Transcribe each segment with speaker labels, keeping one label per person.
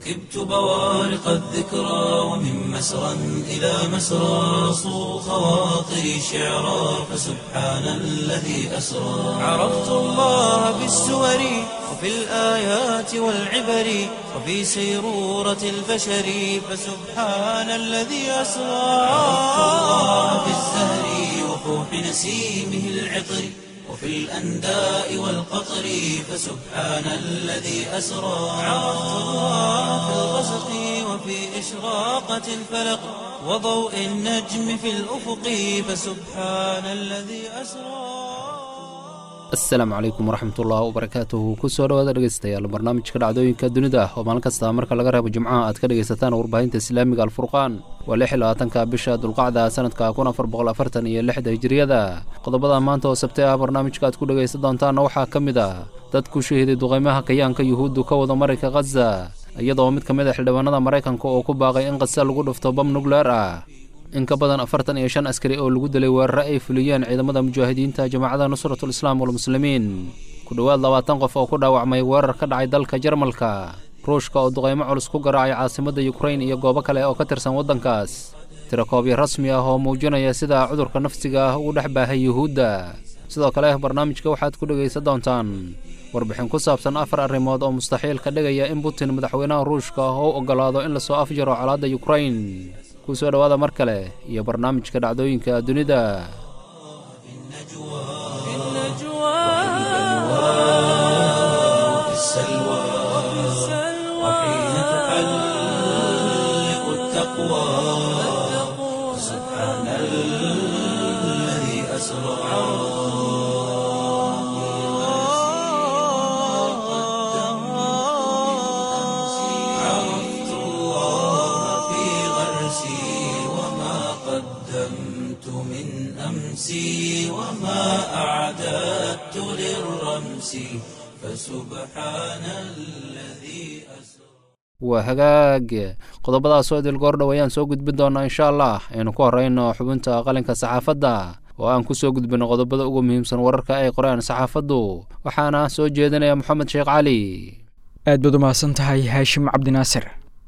Speaker 1: ركبت بوارق الذكرى ومن مسرى إلى مسرى صو خواطري شعرا فسبحان الذي أسرى عرفت الله بالسور وفي الآيات والعبر وفي سيرورة البشر فسبحان الذي أسرى عرفت الله بالزهر وفوح نسيمه العطر وفي الأنداء والقطر فسبحان الذي أسرى عرفت الله في الغسق وفي إشراقة الفلق وضوء النجم في الأفق فسبحان الذي أسرى
Speaker 2: asalaamu calaykum waraxmatullaahi wabarakaatuhu kusoo dhawaada dhegeystayaal barnaamijka dhacdooyinka dunida oo maalin kasta marka laga reebo jimcaha aad ka dhegaysataan warbaahinta islaamiga alfurqaan waa lix iyo labaatanka bisha dulqacda sanadka kun afar boqol afartan iyo lixda hijiriyada qodobada maanta oo sabtay ah barnaamijka aad ku dhegaysan doontaanna waxaa ka mid ah dad ku shahiday duqaymaha kayaanka yuhuuddu ka wada marayka khaza iyadoo mid ka mid a xildhibaanada maraykanka oo ku baaqay in khaza lagu dhufto bam nukleer ah in ka badan afartan iyo shan askari oo lagu dilay weerare ay fuliyeen ciidamada mujaahidiinta jamaacada nusratul islaam walmuslimiin ku dhowaad labaatan qof oo ku dhaawacmay weerar ka dhacay dalka jarmalka ruushka oo duqaymo culus ku garaacay caasimadda yukrain iyo goobo kale oo ka tirsan waddankaas tirakoobyo rasmi ah oo muujinaya sida cudurka nafsiga ah uu dhex baahay yuhuudda sidoo kale barnaamijka waxaad ku dhegaysan doontaan warbixin ku saabsan afar arrimood oo mustaxiil ka dhigaya in putin madaxweynaha ruushka oo u oggolaado in lasoo afjaro colaadda yukrain kusoo dhowaada mar kale iyo barnaamijka dhacdooyinka dunida
Speaker 1: وفي السلوى وحين تحلق التقوى سبحان الذي أسرى عرفت الله في غرسي وما قدمت من أمسي وما أعددت للرمس فسبحان الذي أسرى
Speaker 2: waa hagaag qodobadaasoo idil goordhow ayaan soo gudbin doonaa insha allah aynu ku horrayno xubinta qalinka saxaafadda oo aan ku soo gudbino qodobada ugu muhiimsan wararka ay qoreen saxaafaddu waxaana soo jeedinaya moxamed sheekh cali
Speaker 3: aad baad u mahadsan tahay haashim cabdinaasir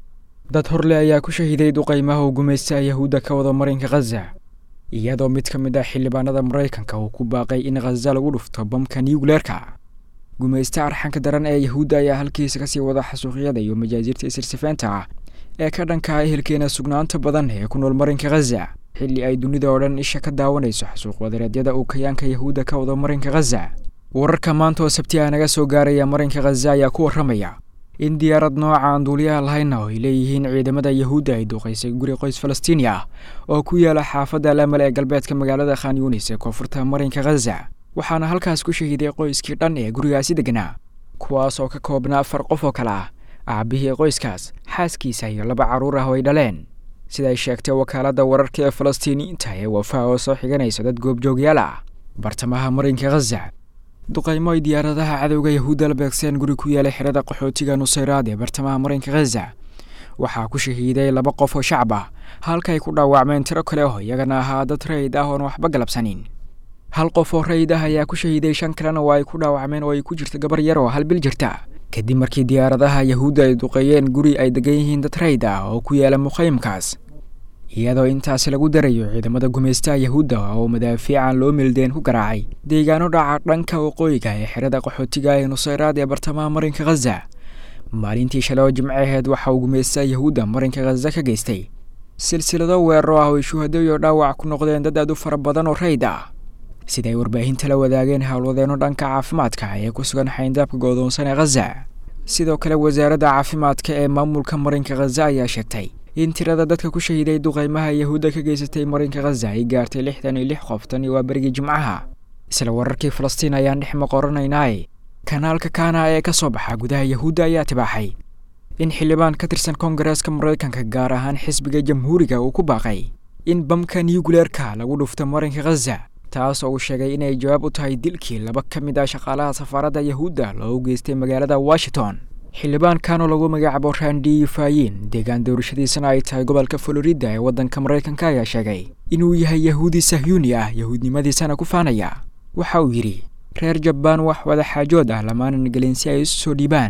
Speaker 3: dad horle ayaa ku shahiday duqaymaha uu gumaysta yahuudda ka wada marinka khaza iyadoo mid ka mid ah xildhibaanada maraykanka uu ku baaqay in khaza lagu dhufto bamka niyugleerka gumaysta arxanka daran ee yahuudda ayaa halkiisa kasii wada xasuuqyada iyo majaasiirta isirsifeynta ah ee ka dhanka ah ehelkeena sugnaanta badan ee ku nool marinka khaza xilli ay dunida oo dhan isha ka daawanayso xasuuq wadareedyada uu kayaanka yahuudda ka wada marinka khaza wararka maanta oo sabti ah naga soo gaaraya marinka khaza ayaa ku warramaya in diyaarad nooca aan duuliyaha lahayna oo ay leeyihiin ciidamada yahuudda ay duuqaysay guri qoys falastiini ah oo ku yaala xaafadda alamal ee galbeedka magaalada khan yunis ee koonfurta marinka khaza waxaana halkaas ku shahiday qoyskii dhan ee gurigaasi degnaa kuwaas oo ka koobnaa afar qof oo kale ah aabihii qoyskaas xaaskiisa iyo laba carruur ah oo ay dhaleen siday sheegtay wakaaladda wararka ee falastiiniyiinta ee wafaa oo soo xiganaysa dad goobjoogyaal ah bartamaha marinka khaza duqaymo ay diyaaradaha cadowga yahuudda la beegseen guri ku yaala xerada qaxootiga nusayraad ee bartamaha marinka khaza waxaa ku shahiiday laba qof oo shacab ah halkaay ku dhaawacmeen tiro kale oo iyagana ahaa dad rayid ah oon waxba galabsanin hal qof oo rayid ah ayaa ku shahiiday shan kalena oo ay ku dhaawacmeen oo ay ku jirta gabar yar oo hal bil jirta kadib markii diyaaradaha yahuudda ay duqeeyeen guri ay degan yihiin dad rayid ah oo ku yaala muqaymkaas iyadoo intaasi lagu darayo ciidamada gumaystaha yahuudda oo madaafiican loo meeldeen ku garaacay deegaano dhaca dhanka waqooyiga ee xerada qaxootiga ee nusayraad ee bartamaha marinka khaza maalintii shalay oo jimcaheed waxa uu gumaystaha yahuudda marinka khaza ka geystay silsilado weeraro ah oo ay shuhado iyo dhaawac ku noqdeen dad aad u fara badan oo rayd ah siday warbaahinta la wadaageen howlwadeenno dhanka caafimaadka ee ku sugan xayndaabka goodoonsan ee khaza sidoo kale wasaaradda caafimaadka ee maamulka marinka khaza ayaa sheegtay in tirada dadka ku shahiday duqaymaha yahuudda ka geysatay marinka khaza ay gaartay lixdan iyo lix qof tan iyo waa berigii jimcaha isla wararkii falastiin ayaan dhex maqoranaynaaye kanaalka kaana ee ka soo baxa gudaha yahuudda ayaa tibaaxay in xildhibaan ka tirsan koongareeska maraykanka gaar ahaan xisbiga jamhuuriga uu ku baaqay in bamka niyuguleerka lagu dhufto marinka khaza taas oo uu sheegay inay jawaab u tahay dilkii laba ka mid ah shaqaalaha safaaradda yahuudda loogu geystay magaalada washington xildhibaankan oo lagu magacaabo randi fayin deegaan doorashadiisana ay tahay gobolka florida ee waddanka maraykanka ayaa sheegay inuu yahay yahuudi sahyuuni ah yahuudnimadiisana ku faanaya waxa uu yidhi reer jabbaan wax wada xaajood ah lamaanan gelin si ay isu soo dhiibaan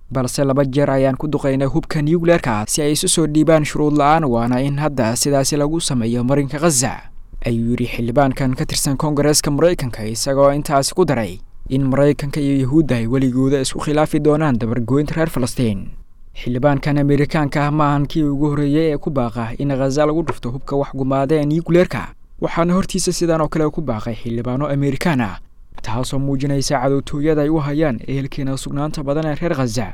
Speaker 3: balse laba jeer ayaan ku duqaynay hubka nucleerka si ay isu soo dhiibaan shuruud la-aan waana in hadda sidaasi lagu sameeyo marinka khaza ayuu yidhi xildhibaankan ka tirsan koongareeska maraykanka isagoo intaasi ku daray in maraykanka iyo yahuudda ay weligooda isku khilaafi doonaan dabargoynta reer falastiin xildhibaankan amerikaanka ah maahan kii ugu horreeyey ee ku baaqa in khaza lagu dhufto hubka waxgumaada ee nucleerka waxaana hortiisa sidan oo kale ku baaqay xildhibaano amerikaan ah taasoo muujinaysa cadowtooyada ay u hayaan ehelkeena sugnaanta badan ee reer khaza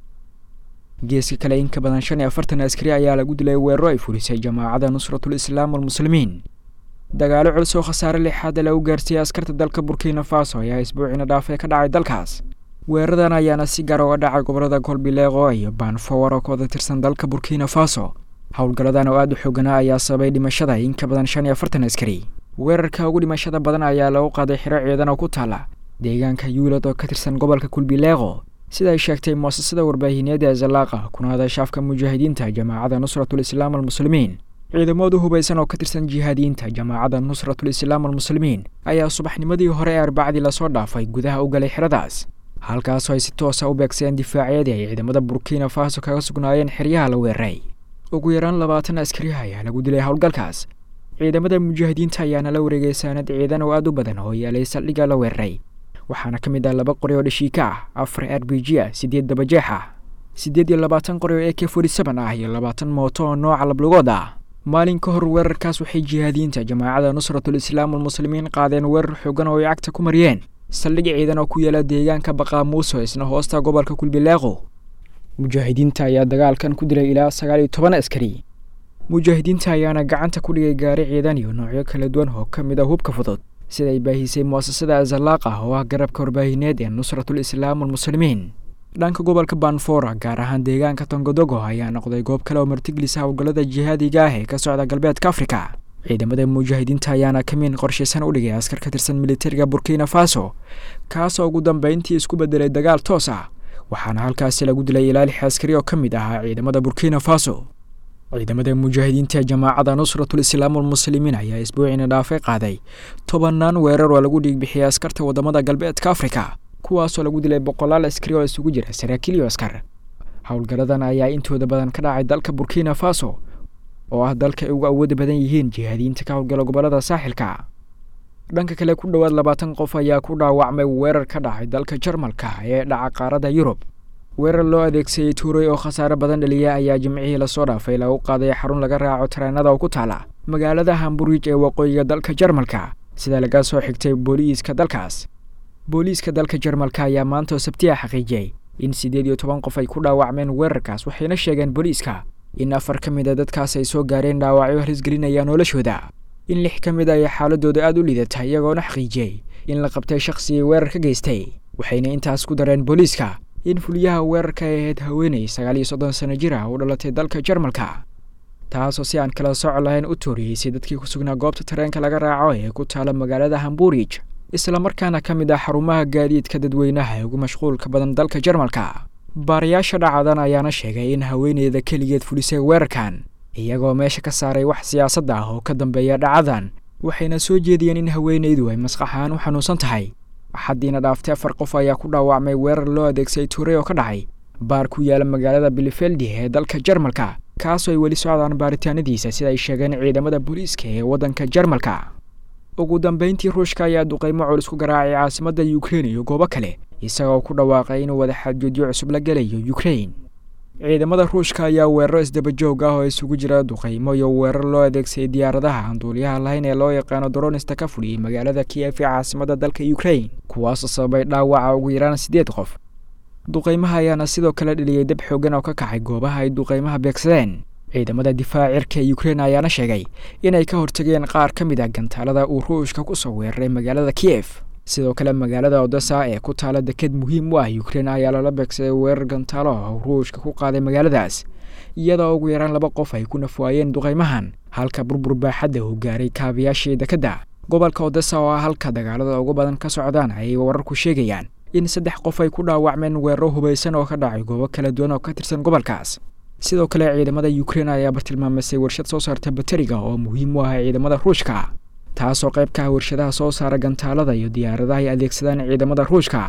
Speaker 3: geeska kale in ka badan shan iyo afartan askari ayaa lagu dilay weeraro ay fulisay jamaacadda nusratul islaam walmuslimiin dagaalo culus oo khasaare lixaada lagu gaarsiiyey askarta dalka burkina faso ayaa isbuuciina dhaafay ka dhacay dalkaas weeraradan ayaana si gaar uga dhacay gobolada kolbileeqo iyo baanfowar oo ka wada tirsan dalka burkina faso howlgalladan oo aada u xooganaa ayaa sababay dhimashada in ka badan shan iyo afartan askari weerarka ugu dhimashada badan ayaa lagu qaaday xiro ciidan oo ku taala deegaanka yuulad oo ka tirsan gobolka kulbileeqo sida ay sheegtay muasasada warbaahineed ee zalaaqa kuna hadashaafka mujaahidiinta jamaacadda nusratul islaam almuslimiin ciidamoodu hubaysan oo ka tirsan jihaadiyiinta jamaacadda nusratul islaam almuslimiin ayaa subaxnimadii hore ee arbacdii lasoo dhaafay gudaha u galay xeradaas halkaasoo ay si toosa u beegseen difaacyadii ay ciidamada burkina faso kaga sugnaayeen xeryaha la weeraray ugu yaraan labaatan askariha ayaa lagu dilay howlgalkaas ciidamada mujaahidiinta ayaana la wareegay saanad ciidan oo aada u badan oo yaalay saldhigga la weeraray waxaana ka mid ah laba qori oo dhashiika ah afar r b g ah siddeed dabajeex ah siddeed iyo labaatan qori oo e k forty seven ah iyo labaatan mooto oo nooca lablugood ah maalin ka hor weerarkaas waxay jihaadiyiinta jamaacadda nusratul islaam almuslimiin qaadeen weerar xoogan oo ay cagta ku mariyeen saldhig ciidan oo ku yaala deegaanka baqaamuuso isna hoosta gobolka kulbileeqo mujaahidiinta ayaa dagaalkan ku dilay ilaa sagaal iyo toban askari mujaahidiinta ayaana gacanta ku dhigay gaari ciidan iyo noocyo kala duwan oo ka mid ah hubka fudud sida ay baahisay muasasada azalaaq ah oo ah garabka warbaahineed ee nusratul islaam almuslimiin dhanka gobolka banfora gaar ahaan deegaanka tongodogo ayaa noqday goob kale oo martigelisa howlgallada jihaadiga ah ee ka socda galbeedka afrika ciidamada mujaahidiinta ayaana kamiin qorshaysan u dhigay askar ka tirsan militariga burkina faso kaasoo ugu dambeyntii isku bedelay dagaal toos ah waxaana halkaasi lagu dilay ilaa lix askari oo ka mid ahaa ciidamada burkina faso ciidamada mujaahidiinta jamaacadda nusratul islaam almuslimiin ayaa isbuuciina dhaafay qaaday tobannaan weerar oo lagu dhiigbixiyay askarta waddamada galbeedka afrika kuwaasoo lagu dilay boqolaal askari oo isugu jira saraakiil iyo askar howlgalladan ayaa intooda badan ka dhacay dalka burkina faso oo ah dalka ay ugu awooda badan yihiin jihaadiyiinta ka howlgala gobollada saaxilka dhanka kale ku dhowaad labaatan qof ayaa ku dhaawacmay weerar ka dhacay dalka jarmalka ee dhaca qaaradda yurub weerar loo adeegsaday tuuray oo khasaare badan dhaliya ayaa jimcihii lasoo dhaafay lagu qaaday xarun laga raaco tareenada oo ku taala magaalada hamburij ee waqooyiga dalka jarmalka sida laga soo xigtay booliiska dalkaas booliiska dalka jarmalka ayaa maanta oo sabtiya xaqiijiyey in siddeed iyo toban qof ay ku dhaawacmeen weerarkaas waxayna sheegeen booliiska in afar ka mid a dadkaas ay soo gaareen dhaawacyo harisgelinaya noloshooda in lix ka mid a ay xaaladooda aada u liidata iyagoona xaqiijiyey in la qabtay shakhsigii weerar ka geystay waxayna intaas ku dareen booliiska in fuliyaha weerarka ay ahayd haweeney sagaal iyo soddon sano jir ah u dhalatay dalka jarmalka taasoo si aan kala sooc lahayn u tooriyeysay dadkii ku sugnaa goobta tareenka laga raaco ee ku taala magaalada hamburij islamarkaana ka mid ah xarumaha gaadiidka dadweynaha ee ugu mashquulka badan dalka jarmalka baarayaasha dhacadan ayaana sheegay in haweeneyda keligeed fulisay weerarkan iyagoo meesha ka saaray wax siyaasad ah oo ka dambeeya dhacadan waxayna soo jeediyeen in haweeneydu ay masqaxaan u xanuunsan tahay axaddiina dhaaftay afar qof ayaa ku dhaawacmay weerar loo adeegsaday tuuray oo ka dhacay baar ku yaala magaalada bilifeldi ee dalka jarmalka kaasoo ay weli socdaan baaritaanadiisa sida ay sheegeen ciidamada booliiska ee waddanka jarmalka ugu dambeyntii ruushka ayaa duqaymo culus ku garaacay caasimadda ukrein iyo goobo kale isagoo ku dhawaaqay inuu wadaxaajoodyo cusub la gelayo ukrein ciidamada ruushka ayaa weeraro isdabajoog ah oo isugu jira duqaymo iyo weerar loo adeegsaday diyaaradaha aan duuliyaha lahayn ee loo yaqaano dronista ka fuliyey magaalada kiyef ee caasimadda dalka ukrein kuwaasoo sababay dhaawaca ugu yaraan siddeed qof duqaymaha ayaana sidoo kale dheliyey dab xoogan oo ka kacay goobaha ay duqaymaha beegsadeen ciidamada difaaca cirka ee ukrein ayaana sheegay inay ka hortageen qaar ka mid ah gantaalada uu ruushka ku soo weeraray magaalada kiyef sidoo kale magaalada odessa ee ku taala deked muhiim u ah ukrein ayaa lala beegsaday weerar gantaalo oo ruushka ku qaaday magaaladaas iyadoo ugu yaraan laba qof ay ku nafwaayeen duqaymahan halka burbur baaxadda uu gaaray kaabayaashii dekedda gobolka odessa oo ah halka dagaalada ugu badan ka socdaan ayay wararku sheegayaan in saddex qof ay ku dhaawacmeen weeraro hubaysan oo ka dhacay goobo kala duwan oo ka tirsan gobolkaas sidoo kale ciidamada ukrein ayaa bartilmaamisay warshad soo saarta bateriga oo muhiim u ah ciidamada ruushka taasoo qayb ka ah warshadaha soo saara gantaalada iyo diyaaradaha ay adeegsadaan ciidamada ruushka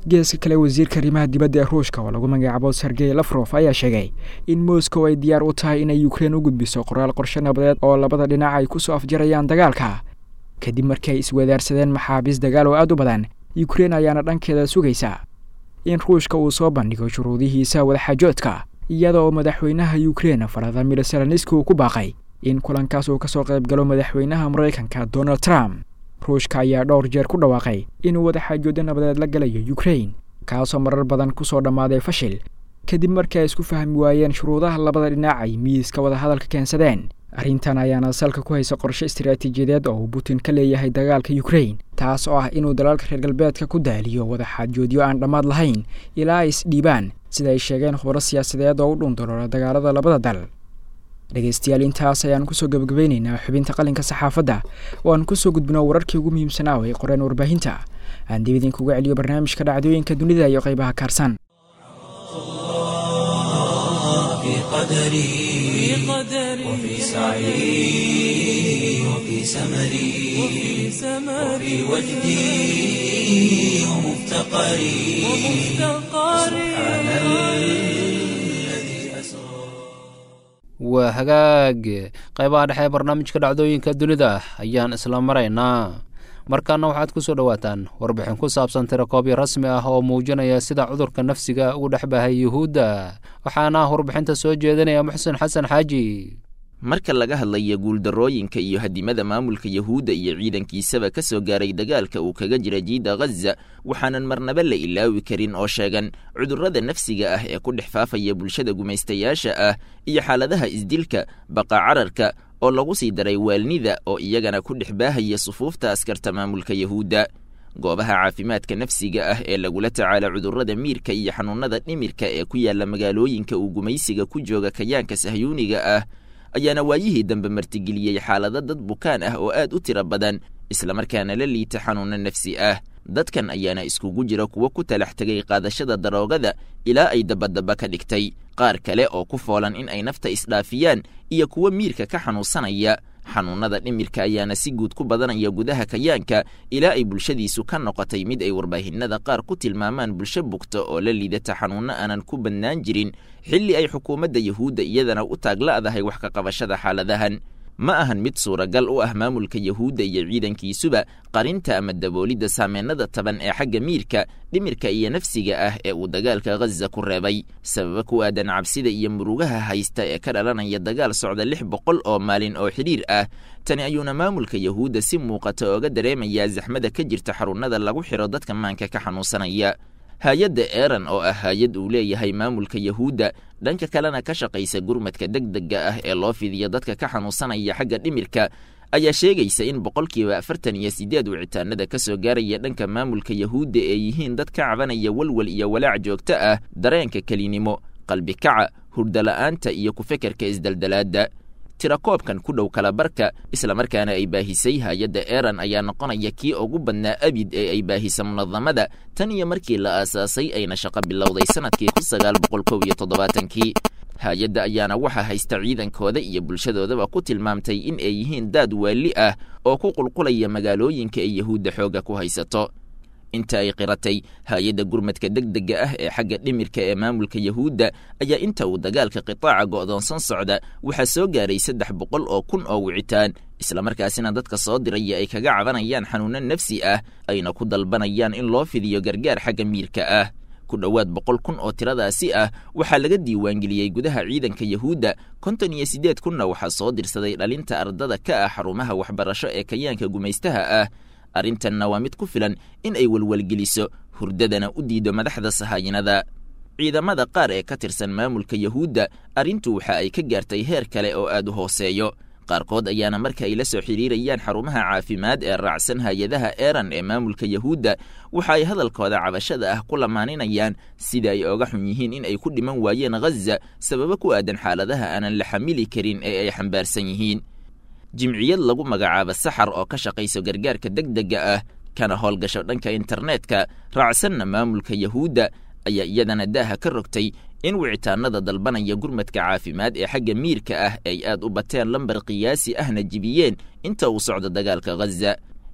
Speaker 3: geeska kale wasiirka arrimaha dibadda ee ruushka oo lagu magacaabo sergey lafrof ayaa sheegay in moscow ay diyaar u tahay inay ukrein u gudbiso qoraal qorshe nabadeed oo labada dhinac ay kusoo afjarayaan dagaalka kadib markii ay iswadaarsadeen maxaabiis dagaal oo aad u badan ukrein ayaana dhankeeda sugaysa in ruushka uu soo bandhigo shuruudihiisa wadaxaajoodka iyada oo madaxweynaha ukrein valadimir zelenski uu ku baaqay in kulankaas uu kasoo qayb galo madaxweynaha maraykanka donald trump ruushka ayaa dhowr jeer ku dhawaaqay inuu wadaxaajoodo nabadeed la galayo ukrein kaasoo marar badan kusoo dhammaaday fashil kadib markii ay isku fahmi waayeen shuruudaha labada dhinac ay miiska wadahadalka keensadeen arrintan ayaana salka ku haysa qorshe istaraatiijiyadeed oo uu putin ka leeyahay dagaalka ukrein taas oo ah inuu dalaalka reer galbeedka ku daaliyo wadaxaajoodyo aan dhammaad lahayn ilaa ay isdhiibaan sida ay sheegeen khubaro siyaasadeed oo u dhunduloola dagaalada labada dal dhegaystayaal intaas ayaan kusoo gebagabaynaynaa xubinta qalinka saxaafadda oo aan kusoo gudbino wararkii ugu muhiimsanaa oo ay qoreen warbaahinta aan dib idinkuga celiyo barnaamijka dhacdooyinka dunida iyo qaybaha kaarsan
Speaker 1: في قدري وفي سعي وفي سمري وفي وجدي ومفتقري سبحان الذي أسرى
Speaker 2: waa hagaag qaybaha dhexe ee barnaamijka dhacdooyinka dunida ayaan isla maraynaa markaana waxaad ku soo dhowaataan warbixin ku saabsan tirakoobi rasmi ah oo muujinaya sida cudurka nafsiga ugu dhex bahay yuhuudda waxaana warbixinta soo jeedinaya muxsen xasan xaaji
Speaker 4: marka laga hadlaya guuldarrooyinka iyo hadimada maamulka yahuudda iyo ciidankiisaba ka soo gaaray dagaalka uu kaga jira jiida ghaza waxaanan marnaba la ilaawi karin oo sheegan cudurrada nafsiga ah ee ku dhex faafaya bulshada gumaystayaasha ah iyo xaaladaha isdilka baqa cararka oo lagu sii daray waalnida oo iyagana ku dhex baahaya sufuufta askarta maamulka yahuudda goobaha caafimaadka nafsiga ah ee lagula tacaala cudurrada miirka iyo xanuunnada dhimirka ee ku yaalla magaalooyinka uu gumaysiga ku jooga kayaanka sahyuuniga ah ayaana waayihii dambe martigeliyey xaalado dad bukaan ah oo aad u tiro badan islamarkaana la liita xanuunno nafsi ah dadkan ayaana iskugu jira kuwo ku talax tegay qaadashada daroogada ilaa ay dabadaba ka dhigtay qaar kale oo ku foolan in ay nafta isdhaafiyaan iyo kuwo miirka ka xanuunsanaya xanuunnada dhimirka ayaana si guud ku badanaya gudaha kayaanka ilaa ay bulshadiisu ka noqotay mid ay warbaahinada qaar ku tilmaamaan bulsho bugta oo la liidata xanuunno aanan ku badnaan jirin xilli ay xukuumadda yahuudda iyadana u taagla'dahay wax ka qabashada xaaladahan ma ahan mid suuragal u ah maamulka yahuudda iyo ciidankiisuba qarinta ama daboolidda saameennada taban ee xagga miirka dhimirka iyo nafsiga ah ee uu dagaalka ghaza ku reebay sababa ku aadan cabsida iyo murugaha haysta ee ka dhalanaya dagaal socda lix boqol oo maalin oo xidhiir ah tani ayuuna maamulka yahuudda si muuqata ooga dareemayaa zaxmada ka jirta xarunnada lagu xidho dadka maanka ka xanuunsanaya hay-adda eran oo ah hay-ad uu leeyahay maamulka yahuudda dhanka kalena ka shaqaysa gurmadka degdega ah ee loo fidiyo dadka ka xanuunsanaya xagga dhimirka ayaa sheegaysa in boqolkiiba afartan iyo siddeed wicitaanada ka soo gaaraya dhanka maamulka yahuudda ee yihiin dad ka cabanaya walwal iyo walaac joogto ah dareenka kelinimo qalbi kaca hurdola'aanta iyo ku-fekerka isdeldelaadda tirakoobkan ku dhow kala barka islamarkaana ay baahisay hay-adda eran ayaa noqonaya kii ugu badnaa abid ee ay baahisa munadamada tan iyo markii la aasaasay ayna shaqo bilowday sanadkii kun sagaal boqol kow iyo toddobaatankii hay-adda ayaana waxaa haysta ciidankooda iyo bulshadoodaba ku tilmaamtay in ay yihiin daad waali ah oo ku qulqulaya magaalooyinka ay yahuudda xoogga ku haysato inta ay qiratay hay-adda gurmadka degdega ah ee xagga dhimirka ee maamulka yahuudda ayaa inta uu dagaalka qitaaca go'doonsan socda waxaa soo gaaray saddex boqol oo kun oo wicitaan islamarkaasina dadka soo diraya ay kaga cabanayaan xanuunno nafsi ah ayna ku dalbanayaan in loo fidiyo gargaar xagga miirka ah ku dhowaad boqol kun oo tiradaasi ah waxaa laga diiwaangeliyey gudaha ciidanka yahuudda konton iyo siddeed kunna waxaa soo dirsaday dhalinta ardada ka ah xarumaha waxbarasho ee kayaanka gumaystaha ah arrintanna waa mid ku filan in ay welwelgeliso hurdadana u diido madaxda sahaayinada ciidamada qaar ee ka tirsan maamulka yahuudda arrintu waxa ay ka gaartay heer kale oo aad u hooseeyo qaarkood ayaana marka ay la soo xidhiirayaan xarumaha caafimaad ee raacsan hay-adaha eran ee maamulka yahuudda waxa ay hadalkooda cabashada ah ku lamaaninayaan sida ay oga xun yihiin in ay ku dhiman waayeen ghaza sababo ku aadan xaaladaha aanan la xamili karin ee ay xambaarsan yihiin jimciyad lagu magacaabo saxar oo ka shaqayso gargaarka degdega ah kana howlgasho dhanka internetka raacsanna maamulka yahuudda ayaa iyadana daaha ka rogtay in wicitaanada dalbanaya gurmadka caafimaad ee xagga miirka ah ay aad u bateen lambar qiyaasi ahna jibiyeen inta uu socdo dagaalka ghaza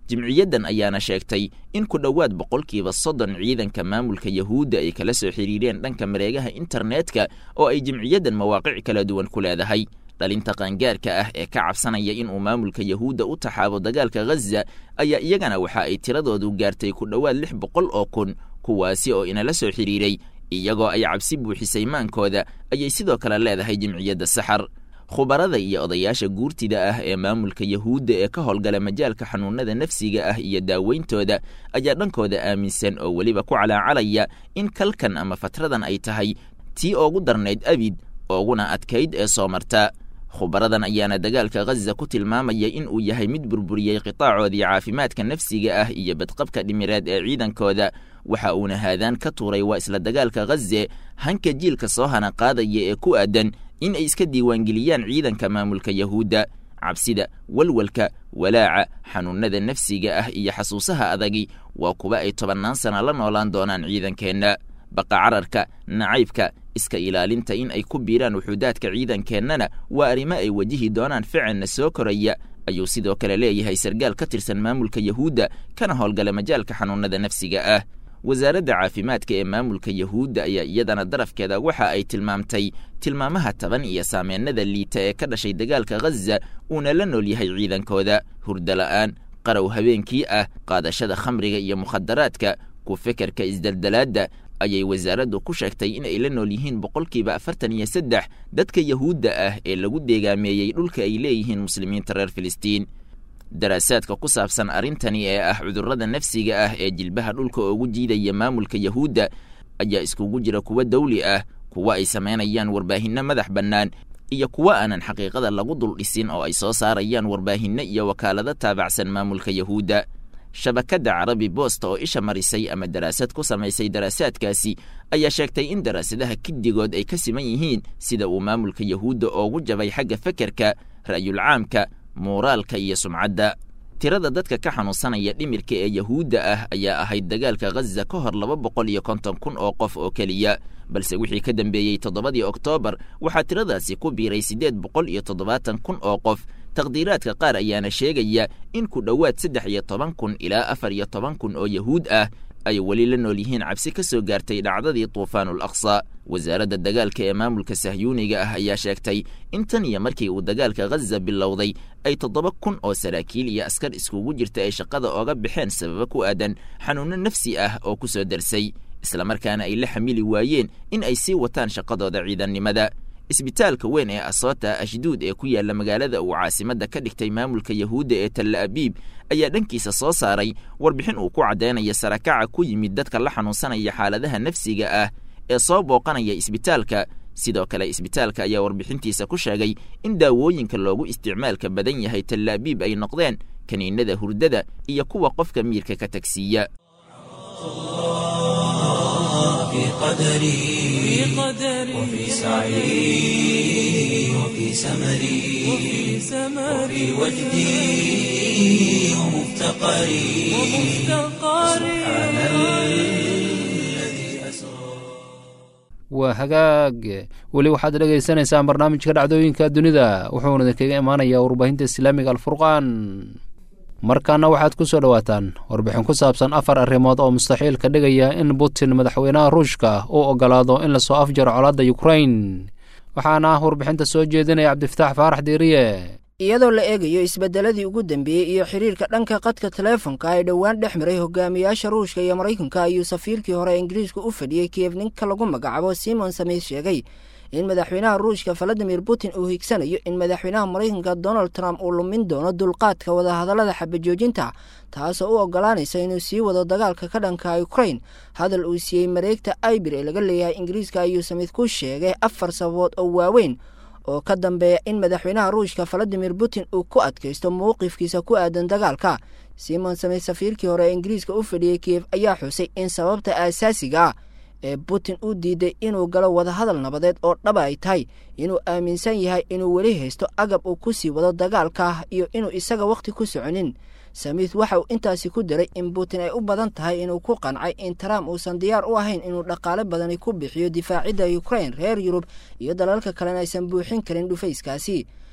Speaker 4: jimciyaddan ayaana sheegtay in ku dhowaad boqolkiiba soddon ciidanka maamulka yahuudda ay kala soo xidhiireen dhanka mareegaha internetka oo ay jimciyaddan mawaaqic kala duwan ku leedahay dhalinta qaangaarka ah ee ka cabsanaya inuu maamulka yahuudda u taxaabo dagaalka ghaza ayaa iyagana waxa ay tiradoodu gaartay ku dhowaad lix boqol oo kun kuwaasi oo inala soo xidhiiray iyagoo ay cabsi buuxisay maankooda ayay sidoo kale leedahay jimciyadda saxar khubarada iyo odayaasha guurtida ah ee maamulka yahuudda ee ka howlgala majaalka xanuunada nafsiga ah iyo daaweyntooda ayaa dhankooda aaminsan oo weliba ku calaacalaya in kalkan ama fatradan ay tahay tii oogu darnayd abid ooguna adkayd ee soo marta khubaradan ayaana dagaalka ghaza ku tilmaamaya in uu yahay mid burburiyey qitaacoodii caafimaadka nafsiga ah iyo badqabka dhimireed ee ciidankooda waxa uuna haadaan ka tuuray waa isla dagaalka ghaze hanka jiilka soo hana qaadaya ee ku aadan in ay iska diiwaangeliyaan ciidanka maamulka yahuudda cabsida walwalka walaaca xanuunada nafsiga ah iyo xasuusaha adagi waa kuwa ay tobannaan sana la noolaan doonaan ciidankeenna baqa cararka nacaybka iska ilaalinta in ay ku biiraan wuxuudaadka ciidankeennana waa arrimo ay wajihi doonaan ficilna soo koraya ayuu sidoo kale leeyahay sargaal ka tirsan maamulka yahuudda kana howlgala majaalka xanuunada nafsiga ah wasaaradda caafimaadka ee maamulka yahuudda ayaa iyadana darafkeeda waxa ay tilmaamtay tilmaamaha taban iyo saameennada liita ee ka dhashay dagaalka ghaza uuna la nool yahay ciidankooda hurdo la'aan qarow habeenkii ah qaadashada khamriga iyo mukhadaraadka ku fekerka isdeldelaadda ayay wasaaraddu ku sheegtay in ay la nool yihiin boqolkiiba afartan iyo saddex dadka yahuudda ah ee lagu deegaameeyey dhulka ay leeyihiin muslimiinta reer filistiin daraasaadka ku saabsan arrintani ee ah cudurrada nafsiga ah ee jilbaha dhulka ugu jiidaya maamulka yahuudda ayaa iskugu jira kuwa dawli ah kuwa ay samaynayaan warbaahinno madax bannaan iyo kuwa aanan xaqiiqada lagu dul dhisin oo ay soo saarayaan warbaahinno iyo wakaalado taabacsan maamulka yahuudda shabakadda carabi boosta oo isha marisay ama daraasad ku samaysay daraasaadkaasi ayaa sheegtay in daraasadaha kiddigood ay ka siman yihiin sida uu maamulka yahuudda oogu jabay xagga fekerka ra'yulcaamka muuraalka iyo sumcadda tirada dadka ka xanuunsanaya dhimirka ee yahuudda ah ayaa ahayd dagaalka ghaza ka hor laba boqol iyo konton kun oo qof oo keliya balse wixii ka dambeeyey toddobadii oktoobar waxaa tiradaasi ku biiray siddeed boqol iyo toddobaatan kun oo qof taqdiiraadka qaar ayaana sheegaya in ku dhowaad saddex iyo toban kun ilaa afar iyo toban kun oo yahuud ah ay weli la nool yihiin cabsi ka soo gaartay dhacdadii tuufaanul aqsa wasaaradda dagaalka ee maamulka sahyuuniga ah ayaa sheegtay in tan iyo markii uu dagaalka ghaza bilowday ay toddoba kun oo saraakiil iyo askar iskugu jirta ay shaqada ooga baxeen sababo ku aadan xanuunno nafsi ah oo ku soo darsay islamarkaana ay la xamili waayeen in ay sii wataan shaqadooda ciidannimada isbitaalka weyn ee asota ashduud ee ku yaalla magaalada uu caasimadda ka dhigtay maamulka yahuudda ee talla abiib ayaa dhankiisa soo saaray warbixin uu ku caddaynaya sarakaca ku yimid dadka la xanuunsanaya xaaladaha nafsiga ah ee soo booqanaya isbitaalka sidoo kale isbitaalka ayaa warbixintiisa ku sheegay in daawooyinka loogu isticmaalka badan yahay talla abiib ay noqdeen kaniinada hurdada iyo kuwa qofka miirka ka tagsiiya
Speaker 1: في قدري وفي سعي وفي سمري وفي وجدي ومفتقري سبحان الذي أسرى
Speaker 2: waa hagaag weli waxaad dhegaysanaysaan barnaamijka dhacdooyinka dunida wuxuuna idinkaga imaanayaa warbaahinta islaamiga alfurqaan markaana waxaad ku soo dhowaataan warbixin ku saabsan afar arrimood oo mustaxiil ka dhigaya in putin madaxweynaha ruushka uu ogolaado in lasoo afjaro colaadda yukrain waxaana warbixinta soo jeedinaya cabdifataax faarax diiriye
Speaker 5: iyadoo la eegayo isbeddeladii ugu dambeeyey iyo xidhiirka dhanka qadka teleefonka ee dhowaan dhex maray hogaamiyaasha ruushka iyo maraykanka ayuu safiirkii hore ingiriiska u fadhiyey kiev ninka lagu magacaabo simon samith sheegay in madaxweynaha ruushka valadimir putin uu higsanayo in madaxweynaha maraykanka donald trump uu lumin doono dulqaadka wadahadallada xabajoojinta taasoo u ogolaanaysa inuu sii wado dagaalka ka dhanka ukrain hadal uu siiyey mareegta ibir ee laga leeyahay ingiriiska ayuu samith ku sheegay afar sababood oo waaweyn oo ka dambeeya in madaxweynaha ruushka valadimir putin uu ku adkaysto mowqifkiisa ku aadan dagaalka simon samith safiirkii hore ee ingiriiska u fadhiyey kiev ayaa xusay in sababta aasaasiga ah ee putin u diiday inuu galo wadahadal nabadeed oo dhaba ay tahay inuu aaminsan yahay inuu weli haysto agab uu ku sii wado dagaalka iyo inuu isaga wakhti ku soconin samith waxa uu intaasi ku daray in putin ay u badan tahay inuu ku qancay in trump uusan diyaar u ahayn inuu dhaqaale badani ku bixiyo difaacidda ukrain reer yurub iyo dalalka kalena aysan buuxin karin dhufayskaasi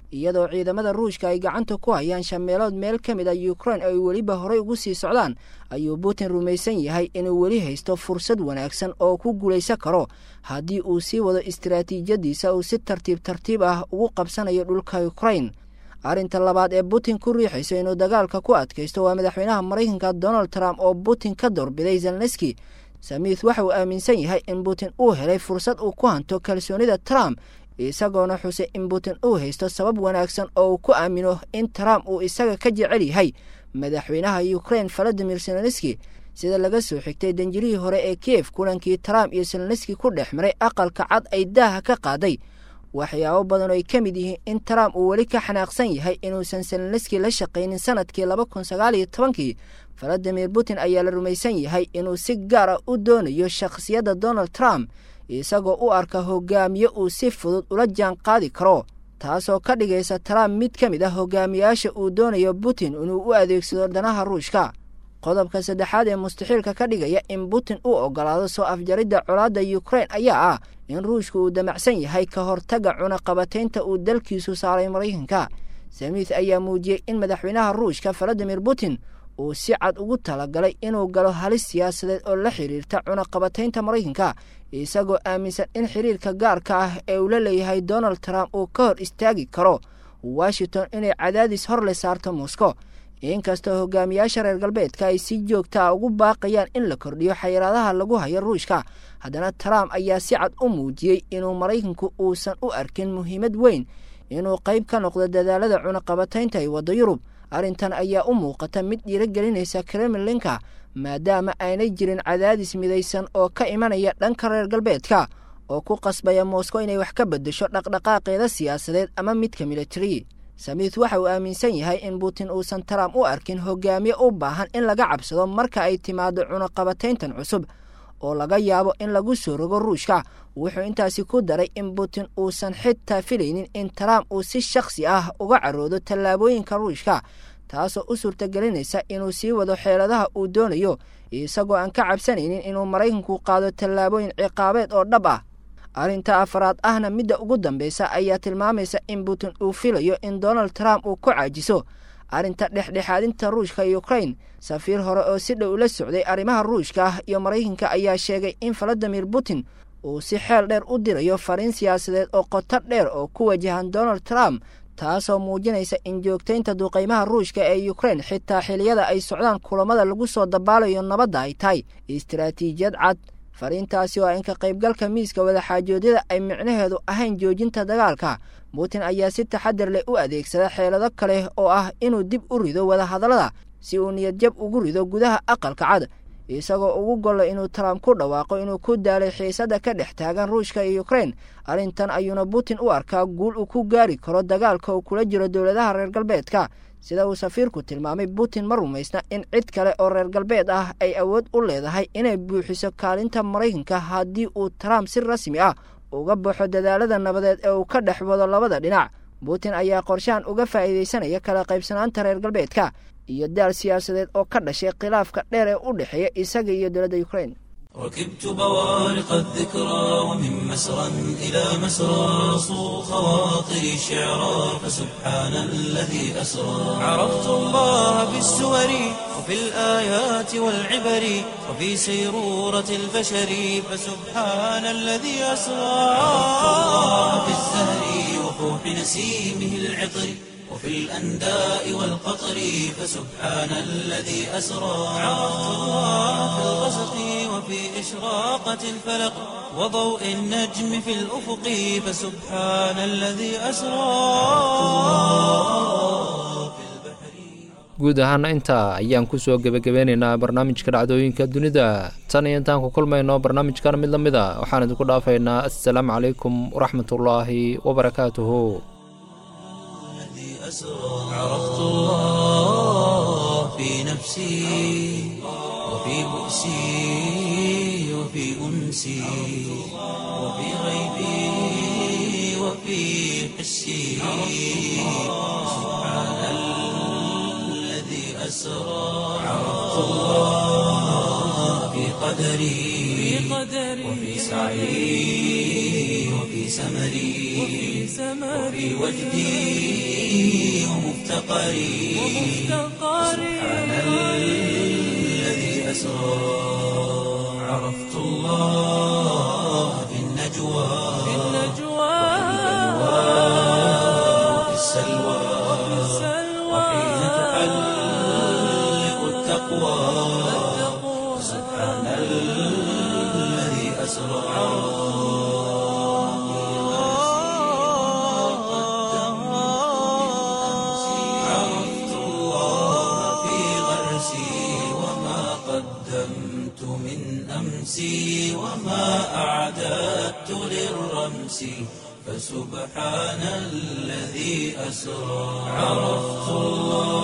Speaker 5: iyadoo ciidamada ruushka ay gacanta ku hayaan shameelood meel ka mid a ukrain ay weliba horey ugu sii socdaan ayuu putin rumaysan yahay inuu weli haysto fursad wanaagsan oo ku guulaysan karo haddii uu sii wado istaraatiijiyadiisa uu si tartiib tartiib ah ugu qabsanayo dhulka ukrain arrinta labaad ee putin ku riixayso inuu dagaalka ku adkaysto waa madaxweynaha maraykanka donald trump oo putin ka doorbiday zelneski samiith waxa uu aaminsan yahay in putin uu helay fursad uu ku hanto kalsoonida trump isagoona xusay in putin uu haysto sabab wanaagsan oo uu ku aamino in trump uu isaga ka jecel yahay madaxweynaha ukrain valadimir zelenski sida laga soo xigtay danjirihii hore ee kiev kulankii trump iyo zelenski ku dhex maray aqalka cad ay daaha ka qaaday waxyaabo badan oo ay ka mid yihiin in trump uu weli ka xanaaqsan yahay inuusan zelenski la shaqaynin sanadkii laba kun sagaal iyo tobankii valadimir putin ayaa la rumaysan yahay inuu si gaar ah u doonayo shakhsiyadda donald trump isagoo u arka hogaamiye uu si fudud ula jaan qaadi karo taasoo ka dhigaysa trump mid ka mid ah hogaamiyaasha uu doonayo putin inuu u adeegsado danaha ruushka qodobka saddexaad ee mustaxiilka ka dhigaya in putin uu ogolaado soo afjaridda colaadda ukrain ayaa ah in ruushka uu damacsan yahay ka hortagga cunaqabataynta uu dalkiisu saaray maraykanka samiith ayaa muujiyey in madaxweynaha ruushka valadimir putin uu si cad ugu talagalay inuu galo halis siyaasadeed oo la xidhiirta cunaqabataynta maraykanka isagoo aaminsan in xiriirka gaarka ah ee uu la leeyahay donald trump uu ka hor istaagi karo washington inay cadaadis hor le saarto moscow inkastoo hogaamiyaasha reer galbeedka ay si joogta a ugu baaqayaan in la kordhiyo xayiraadaha lagu hayo ruushka haddana trump ayaa si cad u muujiyey inuu maraykanku uusan u arkin muhiimad weyn inuu qayb ka noqdo dadaalada cunaqabataynta ay waddo yurub arrintan ayaa u muuqata mid dhiirogelinaysa kremlinka maadaama aanay jirin cadaadis midaysan oo ka imanaya dhanka reer galbeedka oo ku qasbaya moscow inay wax ka beddesho dhaqdhaqaaqeeda siyaasadeed ama midka militari samiith waxa uu aaminsan yahay in putin uusan trump u arkin hogaamiye u baahan in laga cabsado marka ay timaado cunaqabatayntan cusub oo laga yaabo in lagu soo rogo ruushka wuxuu intaasi ku daray in putin uusan xitaa filaynin in trump uu si shakhsi ah uga caroodo tallaabooyinka ruushka taasoo u suurtagelinaysa inuu sii wado xeeladaha uu doonayo isagoo aan ka cabsanaynin inuu maraykanku qaado tallaabooyin ciqaabeed oo dhab ah arrinta afaraad ahna midda ugu dambaysa ayaa tilmaamaysa in putin uu filayo in donald trump uu ku caajiso arrinta dhexdhexaadinta ruushka iyo ukrain safiir hore oo si dhow la socday arrimaha ruushka ah iyo maraykanka ayaa sheegay in valadimir putin uu si xeel dheer u dirayo fariin siyaasadeed oo qoto dheer oo ku wajahan donald trump taasoo muujinaysa in joogtaynta duqaymaha ruushka ee ukrain xitaa xiliyada ay socdaan kulamada lagu soo dabaalayo nabadda ay tahay istaraatiijiyad cad fariintaasi oo in ka qaybgalka miiska wadaxaajoodyada ay micnaheedu ahayn joojinta dagaalka putin ayaa si taxadar leh u adeegsada xeelado kale oo ah inuu dib u rido wadahadallada si uu niyadjab ugu rido gudaha aqalka cad isagoo ugu gollo inuu trump ku dhawaaqo inuu ku daalay xiisadda ka dhex taagan ruushka iyo ukrain arrintan ayuuna putin u arkaa guul uu ku gaari karo dagaalka uu kula jiro dowladaha reer galbeedka sida uu safiirku tilmaamay putin ma rumaysna in cid kale oo reer galbeed ah ay awood u leedahay inay buuxiso kaalinta maraykanka haddii uu trump si rasmi ah uga baxo dadaalada nabadeed ee uu ka dhex wado labada dhinac putin ayaa qorshahan uga faa'iidaysanaya kala qaybsanaanta reer galbeedka iyo daal siyaasadeed oo ka dhashay khilaafka dheer ee u dhexeeya isaga iyo dowladda ukrain
Speaker 1: ركبت بوارق الذكرى ومن مسرى إلى مسرى صو خواطري شعرا فسبحان الذي أسرى عرفت الله بالسور وفي الآيات والعبر وفي سيرورة البشر فسبحان الذي أسرى عرفت الله بالزهر وفوح نسيمه العطر وفي الأنداء والقطر فسبحان الذي أسرى عرفت الله في الغسق وفي إشراقة الفلق وضوء النجم في الأفق فسبحان الذي أسرى
Speaker 2: guud ahaana intaa ayaan kusoo gebagabeynaynaa barnaamijka dhacdooyinka dunida tan iyo intaan ku kulmayno barnaamijkan mid la mid a waxaan idinku dhaafaynaa assalaamu calaykum waraxmatullaahi wabarakaatuhu
Speaker 1: عرفت الله في نفسي وفي بؤسي وفي أنسي وفي غيبي وفي حسي سبحان الذي أسرى عرفت الله في قدري وفي سعي وفي سمري وفي وجدي ومفتقري سبحان الذي أسرى عرفت الله في النجوى وفي السلوى وحين تحلق التقوى سبحان الذي أسرى عرفت الله في غرسي وما قدمت من أمسي وما أعددت للرمس فسبحان الذي أسرى عرفت الله